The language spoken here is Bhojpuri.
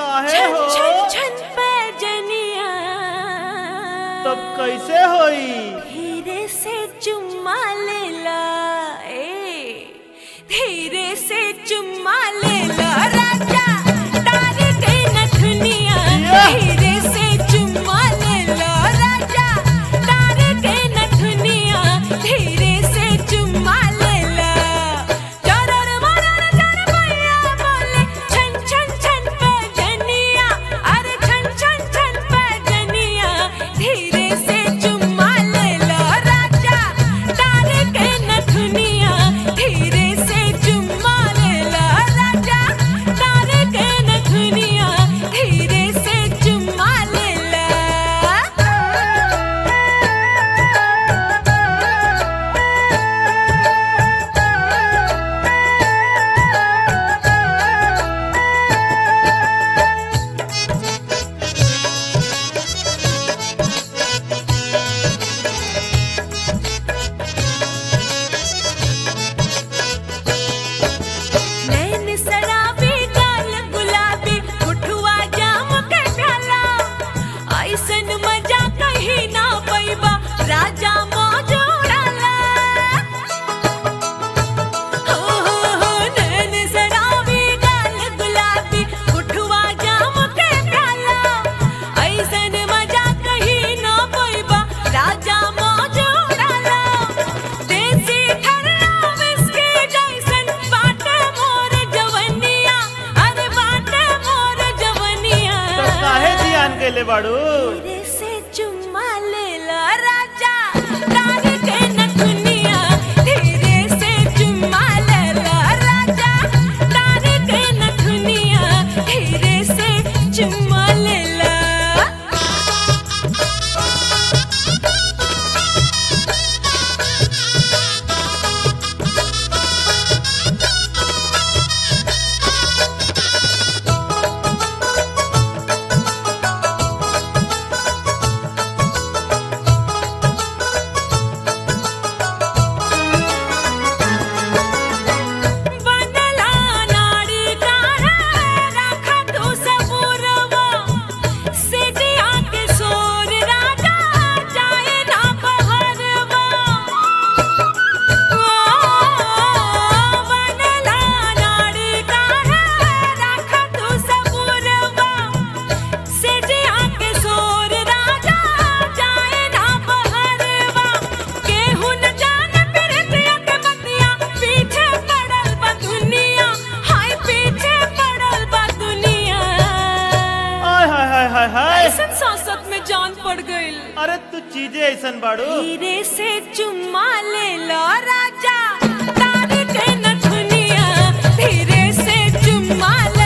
काहे छन हो छन छन पैजनिया तब कैसे होई धीरे से चुम्मा लेला ए धीरे से चुम्मा लेला राजा तार के नथुनिया धीरे से चुम्मा लेला राजा तार के नथुनिया धीरे से चुम्मा लेला चरर मरर चर पैया बोले छन छन छन पैजनिया अरे छन छन छन पैजनिया धीरे से चुम्मा लेला राजा तार के नथुनिया धीरे से चुम्मा लेला राजा तार के नथुनिया धीरे से चुम्मा लेला नैन सराबी गाल गुलाबी उठुआ जाम के प्याला ऐसन मजा कहीं ना पैबा राजा मौज उड़ाला हो हो हो नैन सराबी गाल गुलाबी उठुआ जाम के प्याला ऐसन मजा कहीं ना पैबा राजा मौज उड़ाला देसी ठरना विस्की जैसन बाटे मोर जवनिया अरे बाटे मोर जवनिया तब काहे ध्यान केले बाड़ू धीरे से चुम्मा लेला राजा तार के नथुनिया धीरे से चुम्मा लेला राजा तार के नथुनिया धीरे से चुम्मा लेला बनला नाड़ी काढ़ा राखा तू सबूरवा सिटिया के सोर राजा जाए ना बहरवा बनला नाड़ी काढ़ा राखा तू सबूरवा सिटिया के सोर राजा जाए ना बहरवा केहू न जाने प्रीतिया के बतिया पीछे पड़ल बा दुनिया हाय पीछे पड़ल बा दुनिया आय हाय हाय हाय हाय ऐसन सांसत में जान पड़ गइल अरे तू चीजें ऐसन बाड़ू धीरे से चुम्मा ले लो राजा तार के नथुनिया धीरे से चुम्मा ले